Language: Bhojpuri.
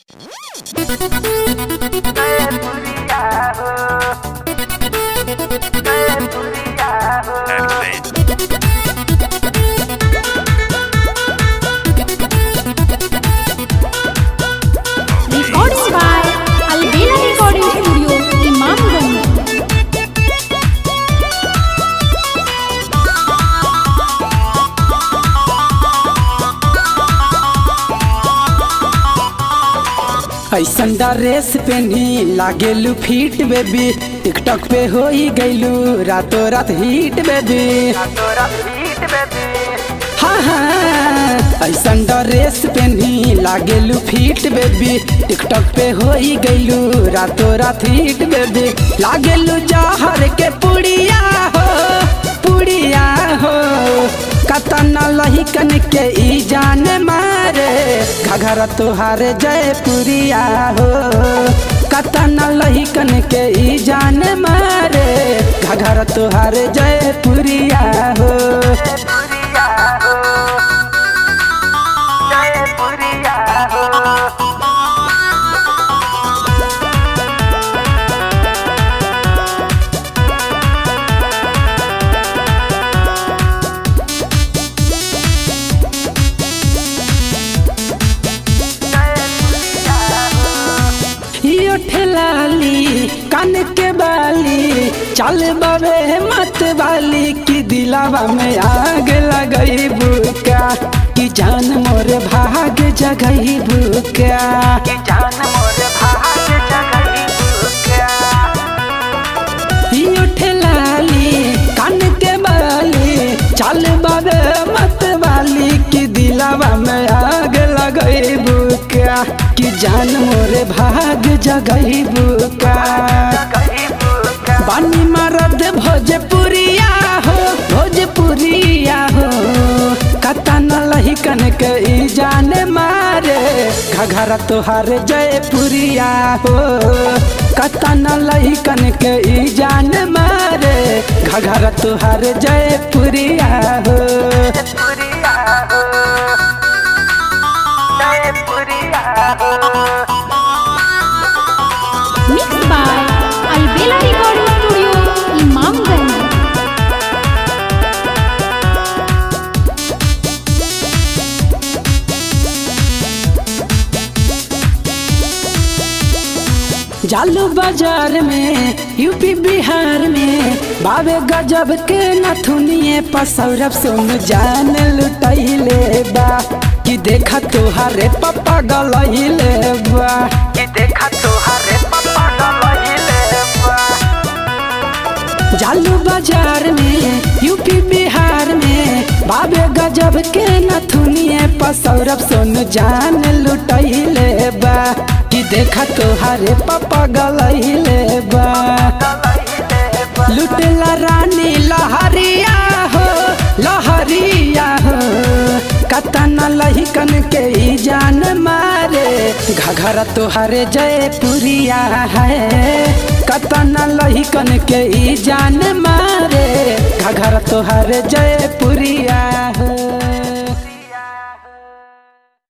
Recording by Albela Recording Studio, Imamganj. ऐसन ड्रेस पेनी लागेलू फिट बेबी टिकटॉक पे हो ही गईलू रातों रात हिट बेबी हाँ हाँ ऐसन ड्रेस पेनी लागेलू फिट बेबी टिकटॉक पे हो ही गईलू रातों रात हिट बेबी लागेलू जहर के पुड़िया हो पुड़िया हो कतना लहिकन के ई जान मारे घघरा तोहार जयपुरिया हो कतना लहिकन के ई जान मारे घघरा तोहार जयपुरिया हो यो ठेलाली कान के बाली चल बाबे मत वाली की दिलावा में आग लगई बुका कि जान मोर भाग जगई बुका कि जान मोर भाग जगई यो ठेलाली कान के बाली चल बाबे मत वाली की दिलावा में आग लगई बुका कि जान मोरे भाग जगई बुका बानी मरद भोजपुरिया हो भोजपुरिया हो कतन लहिकन के ई जान मारे घघरा तोहार जयपुरिया हो कतन लहिकन के ई जान मारे घघरा तोहार जयपुरिया हो Mixed by Albela Recording Studio, Imamganj. जालू बाजार में यूपी बिहार में बाबे गजब के नथुनिए पसौरब सुन जान लुटैले बा कि देखा तोहारे पप्पा गलैले बा कि देखा तोहारे पप्पा गलैले बा जालू बाजार में यूपी बिहार में बाबे गजब के नथुनिए पसौरब सुन जान लुटैले बा कि देखा तोहारे पापा गलैले बा लुटेला रानी लहरिया हो लहरिया हो कतना लहिकन के ई जान मारे घघरा तोहारे जयपुरिया है कतना लहिकन के ई जान मारे घघरा तोहारे जयपुरिया है